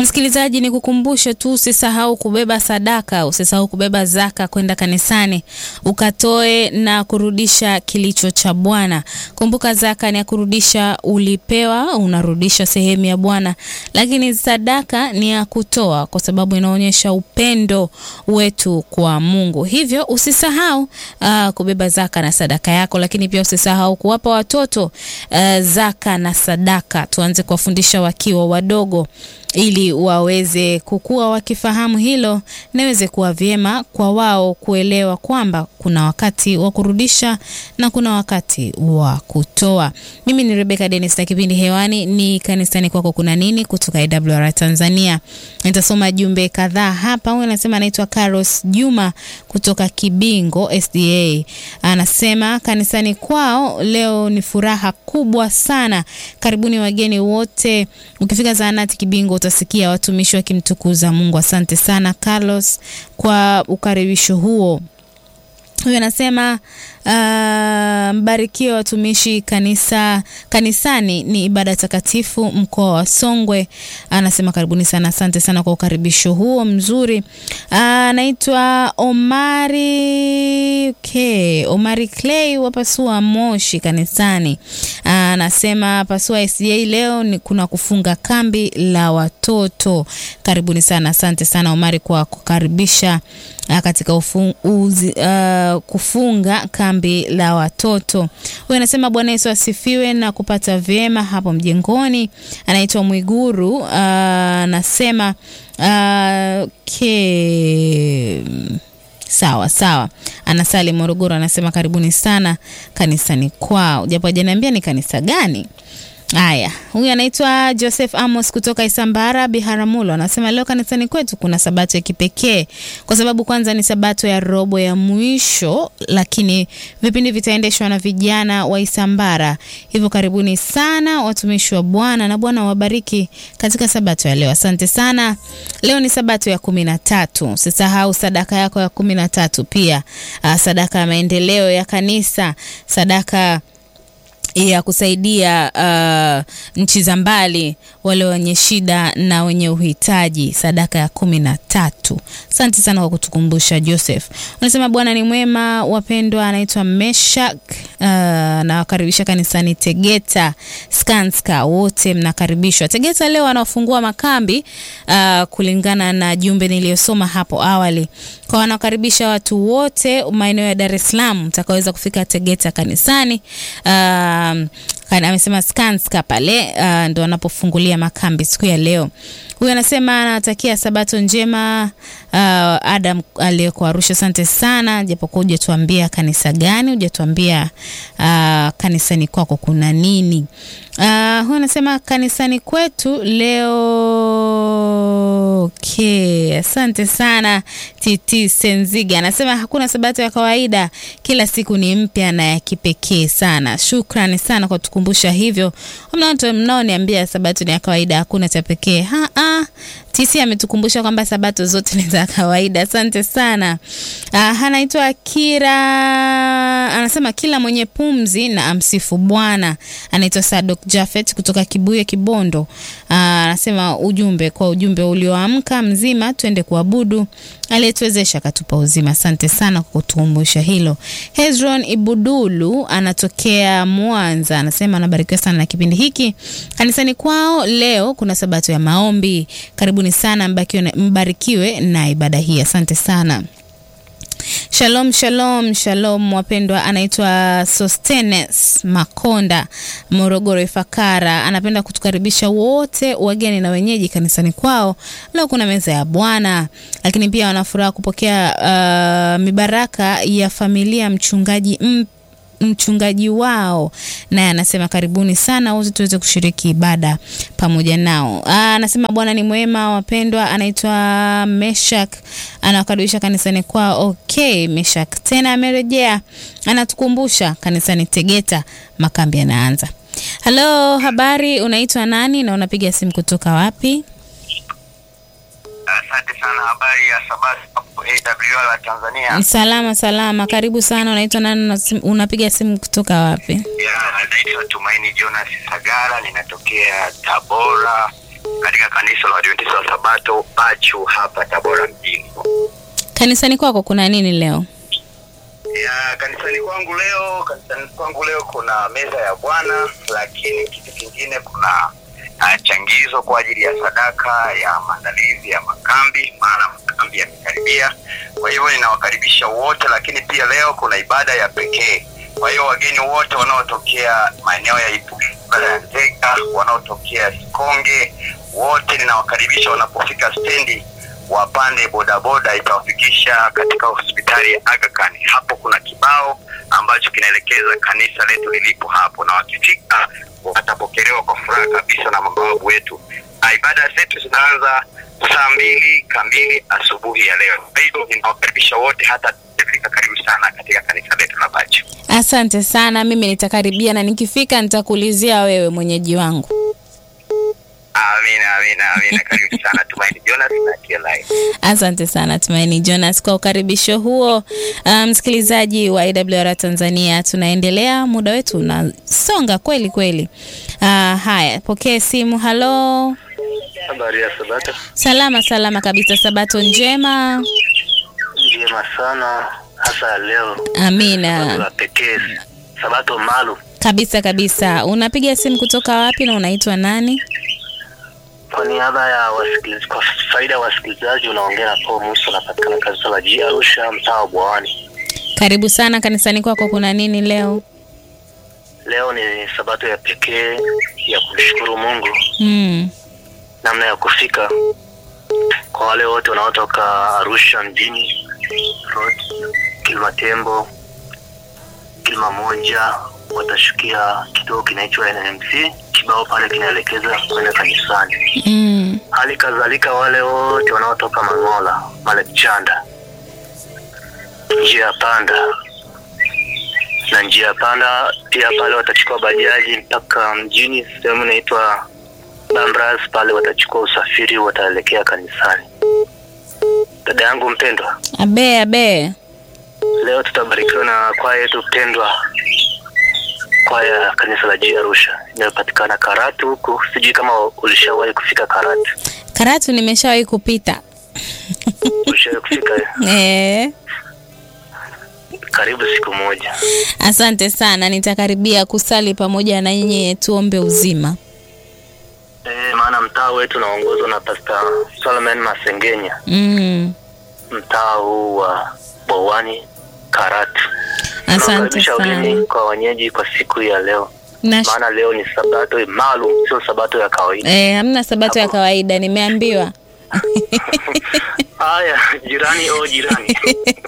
Msikilizaji, ni kukumbushe tu usisahau kubeba sadaka, usisahau kubeba zaka kwenda kanisani ukatoe na kurudisha kilicho cha Bwana. Kumbuka zaka ni ya kurudisha, ulipewa unarudisha sehemu ya Bwana, lakini sadaka ni ya kutoa, kwa sababu inaonyesha upendo wetu kwa Mungu. Hivyo usisahau uh, kubeba zaka na sadaka yako, lakini pia usisahau kuwapa watoto uh, zaka na sadaka. Tuanze kuwafundisha wakiwa wadogo ili waweze kukua wakifahamu hilo, na iweze kuwa vyema kwa wao kuelewa kwamba kuna wakati wa kurudisha na kuna wakati wa kutoa. Mimi ni Rebecca Dennis na kipindi hewani ni kanisani kwako kuna nini kutoka AWR Tanzania. Nitasoma jumbe kadhaa hapa. Huyu anasema anaitwa Carlos Juma kutoka Kibingo SDA, anasema kanisani kwao leo ni furaha kubwa sana. Karibuni wageni wote, ukifika zahanati Kibingo utasikia watumishi wakimtukuza Mungu. Asante sana Carlos kwa ukaribisho huo. Huyu anasema uh, mbarikiwe watumishi kanisa kanisani ni ibada takatifu mkoa wa Songwe. Anasema karibuni sana, asante sana kwa ukaribisho huo mzuri. Anaitwa uh, Omari okay. Omari Clay wa Pasua Moshi kanisani. Anasema uh, Pasua SDA leo ni kuna kufunga kambi la watoto. Karibuni sana, asante sana Omari kwa kukaribisha uh, katika ufu, uzi, uh, kufunga kambi la watoto. Huyu anasema Bwana Yesu asifiwe na kupata vyema hapo mjengoni. Anaitwa Mwiguru anasema uh, uh, okay. Sawa sawa, anasali Morogoro. Anasema karibuni sana kanisani kwao, japo hajaniambia ni kanisa gani. Haya, huyu anaitwa Joseph Amos kutoka Isambara Biharamulo, anasema leo kanisani kwetu kuna sabato ya kipekee kwa sababu kwanza ni sabato ya robo ya mwisho, lakini vipindi vitaendeshwa na vijana wa Isambara. Hivyo karibuni sana watumishi wa Bwana na Bwana wabariki katika sabato ya leo. Asante sana. Leo ni sabato ya kumi na tatu. Usisahau sadaka yako ya kumi na tatu pia, sadaka ya maendeleo ya kanisa, sadaka ya kusaidia uh, nchi za mbali, wale wenye shida na wenye uhitaji, sadaka ya kumi na tatu. Asante sana kwa kutukumbusha Joseph. Unasema Bwana ni mwema, wapendwa. Anaitwa Meshak uh, nawakaribisha kanisani Tegeta Skanska, wote mnakaribishwa Tegeta. Leo wanafungua makambi uh, kulingana na jumbe niliyosoma hapo awali, kwa wanakaribisha watu wote maeneo ya Dar es Salaam mtakaweza kufika Tegeta kanisani uh, Um, amesema Skanska pale uh, ndo anapofungulia makambi siku ya leo. Huyu anasema anatakia sabato njema uh, Adam aliyeko Arusha, asante sana, japokuwa hujatuambia kanisa gani, hujatuambia uh, kanisani kwako kuna nini. Uh, huyu anasema kanisani kwetu leo okay. Asante sana Titi Senziga anasema hakuna sabato ya kawaida, kila siku ni mpya na ya kipekee sana. Shukrani sana kwa tukumbusha hivyo. Mnaoniambia sabato ni ya kawaida, hakuna cha pekee. Ha, ha. Tisi ametukumbusha kwamba sabato zote ni za kawaida. Asante sana. Uh, anaitwa Kira, anasema kila mwenye pumzi na amsifu Bwana. Anaitwa Sadok Jafet kutoka Kibuye Kibondo. Uh, anasema ujumbe kwa ujumbe ulioamka mzima, twende kuabudu aliyetuwezesha akatupa uzima. Asante sana kwa kutukumbusha hilo. Hezron Ibudulu anatokea Mwanza, anasema anabarikiwa sana na kipindi hiki. Kanisani kwao leo kuna sabato ya maombi. Karibuni sana, mbarikiwe, mbarikiwe na ibada hii. Asante sana. Shalom, shalom, shalom wapendwa. Anaitwa Sostenes Makonda, Morogoro Ifakara. Anapenda kutukaribisha wote wageni na wenyeji kanisani kwao. Leo kuna meza ya Bwana, lakini pia wanafuraha kupokea uh, mibaraka ya familia mchungaji mpya mchungaji wao naye anasema karibuni sana wote tuweze kushiriki ibada pamoja nao. Aa, anasema Bwana ni mwema wapendwa. Anaitwa Meshak, anawakaribisha kanisani kwao. Okay, Meshak tena amerejea, anatukumbusha kanisani Tegeta makambi yanaanza. Halo, habari, unaitwa nani na unapiga simu kutoka wapi? Asante sana. Habari ya sabato AWR Tanzania. Salama salama, karibu sana. Unaitwa nani na sim- unapiga simu kutoka wapi? Ya, naitwa Tumaini Jonas Sagara, ninatokea Tabora katika kanisa la Waadventista wa Sabato Bachu hapa Tabora mjini. Kanisani kwako kuna nini leo? Ya kanisani kwangu leo, kanisani kwangu leo kuna meza ya Bwana, lakini kitu kingine kuna uh, changizo kwa ajili ya sadaka ya maandalizi ya makambi, maana makambi yamekaribia. Kwa hivyo ninawakaribisha wote, lakini pia leo kuna ibada ya pekee. Kwa hiyo wageni wote wanaotokea maeneo ya Ipugi, ibada ya Nzega, wanaotokea Sikonge, wote ninawakaribisha wanapofika stendi wapande bodaboda itawafikisha katika hospitali ya Aga Khan. Hapo kuna kibao ambacho kinaelekeza kanisa letu lilipo hapo, na wakifika watapokelewa kwa furaha kabisa na mabawabu wetu. Na ibada zetu zinaanza saa mbili kamili asubuhi ya leo. Kwa hivyo ninawakaribisha wote, hata fika karibu sana katika kanisa letu la Bachu. Asante sana, mimi nitakaribia na nikifika nitakuulizia wewe mwenyeji wangu. Amina, amina, amina. Karibu sana Tumaini Jonas na TLI. Asante sana Tumaini Jonas kwa ukaribisho huo. Uh, msikilizaji wa AWR Tanzania, tunaendelea, muda wetu unasonga kweli kweli. Uh, haya, pokee simu. Halo, Habari ya Sabato. salama salama kabisa, sabato njema. Njema sana hasa ya leo. Sabato Amina ya pekee. Sabato maalum. kabisa kabisa. Unapiga simu kutoka wapi na unaitwa nani? Kwa niaba ya wasikilizaji, kwa faida ya wasikilizaji unaongea na Paul Musa unapatikana kanisa la G Arusha mtaa wa Bwawani. Karibu sana kanisani kwako, kuna nini leo? Leo ni sabato ya pekee ya kumshukuru Mungu Mm. namna ya kufika kwa wale wote wanaotoka Arusha mjini road, Kilimatembo, Kilimamoja watashukia kituo kinaitwa NMC. Kibao pale kinaelekeza kwenda kanisani. Mm. Hali kadhalika wale wote wanaotoka Mangola, Malekchanda, njia ya panda na njia ya panda pia pale watachukua bajaji mpaka mjini, sehemu inaitwa Bambras. Pale watachukua usafiri, wataelekea kanisani. Dada yangu mpendwa, Abe abe. leo tutabarikiwa na kwaya yetu pendwa, kwaya ya kanisa la G Arusha inayopatikana Karatu huku. Sijui kama ulishawahi kufika Karatu. Karatu nimeshawahi kupita. Ulishawahi kufika? Eh. Karibu siku moja. Asante sana, nitakaribia kusali pamoja na nyinyi, tuombe uzima. E, maana mtaa wetu unaongozwa na Pastor Solomon Masengenya, Mm. mtaa huu wa Bowani Karatu. Asante Tunawakaribisha sana. wageni kwa wenyeji kwa siku ya leo, Nash- maana leo ni sabato maalum, sio sabato ya kawaida. Eh, hamna sabato ya kawaida, nimeambiwa. Haya, jirani o jirani,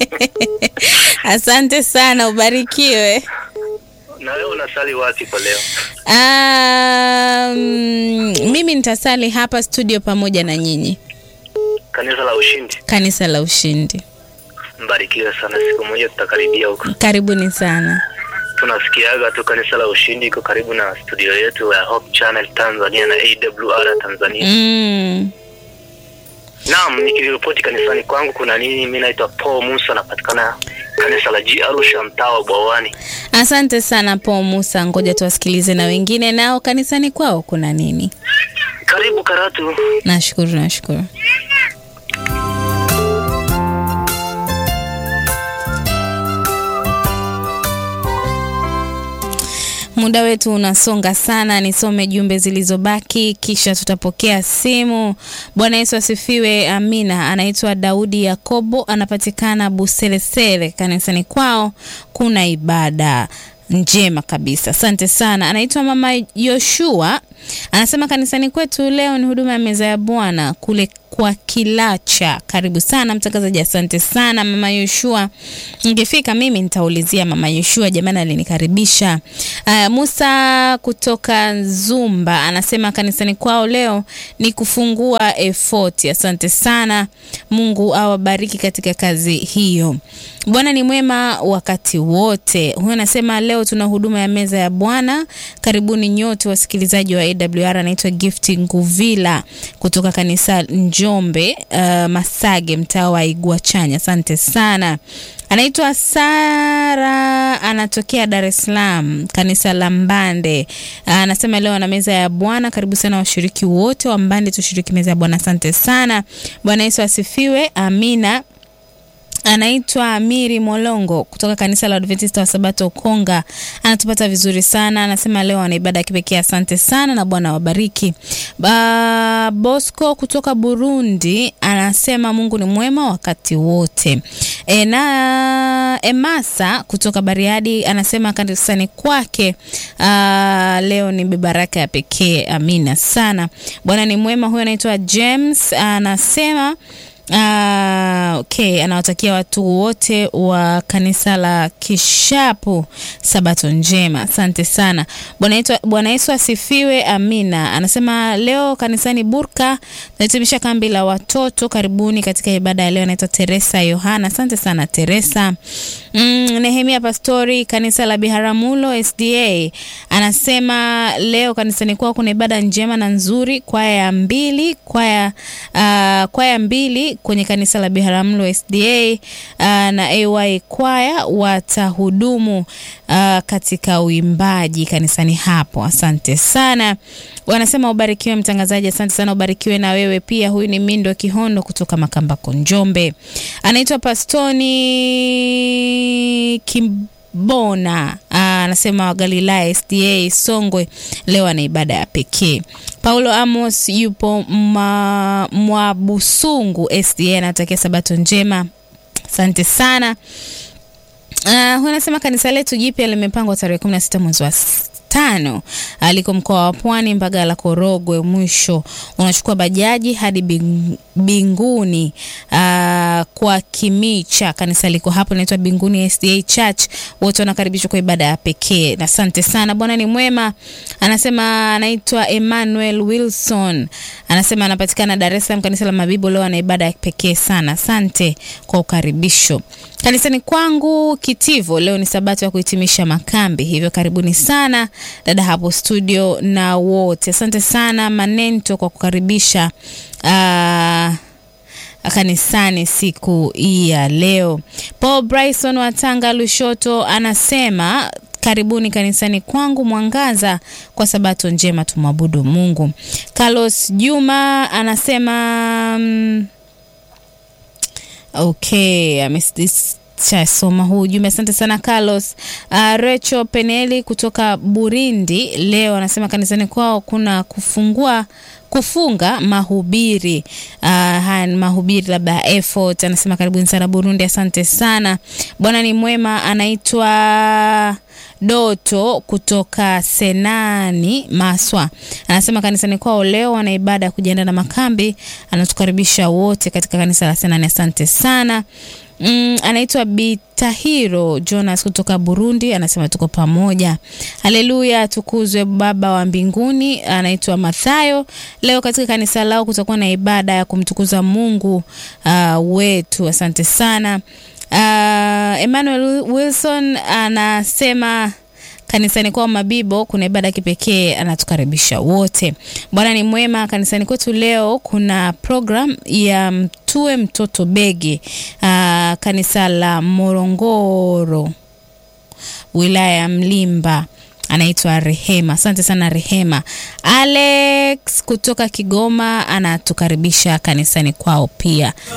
Asante sana, ubarikiwe. na leo unasali wapi kwa leo? Um, mimi nitasali hapa studio pamoja na nyinyi, Kanisa la Ushindi. kanisa la Ushindi. Mbarikiwe sana, siku moja tutakaribia huko. Karibuni sana. Tunasikiaga tu kanisa la Ushindi iko karibu na studio yetu ya Hope Channel Tanzania na AWR Tanzania. Mm. Naam, nikiripoti kanisani kwangu kuna nini? Mimi naitwa Paul Musa, napatikana kanisa la G Arusha, mtaa wa Bwawani. Asante sana Paul Musa, ngoja tuwasikilize na wengine nao kanisani kwao kuna nini. Karibu Karatu. Nashukuru, nashukuru. Muda wetu unasonga sana, nisome jumbe zilizobaki kisha tutapokea simu. Bwana Yesu asifiwe. Amina. Anaitwa Daudi Yakobo, anapatikana Buselesele. Kanisani kwao kuna ibada njema kabisa. Asante sana. Anaitwa Mama Yoshua, anasema kanisani kwetu leo ni huduma ya meza ya Bwana kule kwa Kilacha. Karibu sana mtangazaji. Asante sana Mama Yoshua, nikifika mimi nitaulizia Mama Yoshua, jamani, alinikaribisha. Uh, Musa kutoka Zumba anasema kanisani kwao leo ni kufungua efoti. Asante sana, Mungu awabariki katika kazi hiyo. Bwana ni mwema wakati wote. Huyo anasema leo tuna huduma ya meza ya Bwana. Karibuni nyote wasikilizaji wa AWR. Anaitwa Gift Nguvila kutoka kanisa Njombe, uh, Masage, mtaa wa Igwachanya. Asante sana. Anaitwa Sara, anatokea Dar es Salaam, kanisa la Mbande. Anasema leo ana meza ya Bwana. Karibu sana washiriki wote wa Mbande, tushiriki meza ya Bwana. Asante sana. Bwana Yesu asifiwe. Amina. Anaitwa Amiri Molongo kutoka kanisa la Adventista wa Sabato Konga, anatupata vizuri sana. Anasema leo ana ibada ya kipekee. Asante sana na Bwana wabariki. Ba Bosco kutoka Burundi anasema Mungu ni mwema wakati wote. E, na Emasa kutoka Bariadi anasema kanisani kwake aa, leo ni baraka ya pekee. Amina sana. Bwana ni mwema. Huyo anaitwa James anasema Ah, okay, anawatakia watu wote wa kanisa la Kishapu sabato njema. Asante sana. Bwana Yesu asifiwe. Amina. Anasema leo kanisani Burka tunahitimisha kambi la watoto. Karibuni katika ibada ya leo. Anaitwa Teresa Yohana. Asante sana Teresa. Mm, Nehemia Pastori kanisa la Biharamulo SDA anasema leo kanisani kwao kuna ibada njema na nzuri. Kwaya ya mbili kwaya uh, kwaya mbili kwenye kanisa la Biharamulo SDA uh, na AY kwaya watahudumu uh, katika uimbaji kanisani hapo. Asante sana. Wanasema ubarikiwe mtangazaji. Asante sana, ubarikiwe na wewe pia. Huyu ni Mindo Kihondo kutoka Makambako, Njombe. Anaitwa Pastoni Kimbona anasema wa Galilaya SDA Songwe leo ana ibada ya pekee. Paulo Amos yupo Mwabusungu SDA anatakia sabato njema. Asante sana. Uh, huyu anasema kanisa letu jipya limepangwa tarehe 16 mwezi wa tano aliko mkoa wa Pwani Mbagala Korogwe. Mwisho unachukua bajaji hadi Binguni uh, kwa Kimicha. Kanisa liko hapo linaitwa Binguni SDA Church. Wote wanakaribishwa kwa ibada ya pekee. Asante sana. Bwana ni mwema. Anasema anaitwa Emmanuel Wilson, anasema anapatikana Dar es Salaam, kanisa la Mabibo. Leo ana ibada ya pekee sana. Asante kwa ukaribisho kanisani kwangu Kitivo. Leo ni sabato ya kuhitimisha makambi, hivyo karibuni sana dada hapo studio na wote. Asante sana Manento kwa kukaribisha uh, kanisani siku hii ya leo. Paul Bryson wa Tanga Lushoto anasema karibuni kanisani kwangu Mwangaza kwa sabato njema, tumwabudu Mungu. Carlos Juma anasema um, okay, ameshasoma huu ujumbe. Asante sana Carlos. Uh, Recho Peneli kutoka Burundi leo anasema kanisani kwao kuna kufungua kufunga mahubiri uh, haya ni mahubiri labda effort. Anasema karibuni sana Burundi, asante sana. Bwana ni mwema. Anaitwa Doto kutoka Senani Maswa, anasema kanisani kwao leo wana ibada ya kujiandaa na makambi. Anatukaribisha wote katika kanisa la Senani, asante sana. Mm, anaitwa Bitahiro Jonas kutoka Burundi, anasema tuko pamoja. Haleluya, tukuzwe Baba wa mbinguni. Anaitwa Mathayo. Leo katika kanisa lao kutakuwa na ibada ya kumtukuza Mungu uh, wetu. Asante sana. Uh, Emmanuel Wilson anasema kanisani kwao Mabibo kuna ibada ya kipekee, anatukaribisha wote. Bwana ni mwema. Kanisani kwetu leo kuna program ya mtue mtoto begi, uh, kanisa la Morongoro, wilaya ya Mlimba anaitwa Rehema. Asante sana Rehema. Alex kutoka Kigoma anatukaribisha kanisani kwao pia.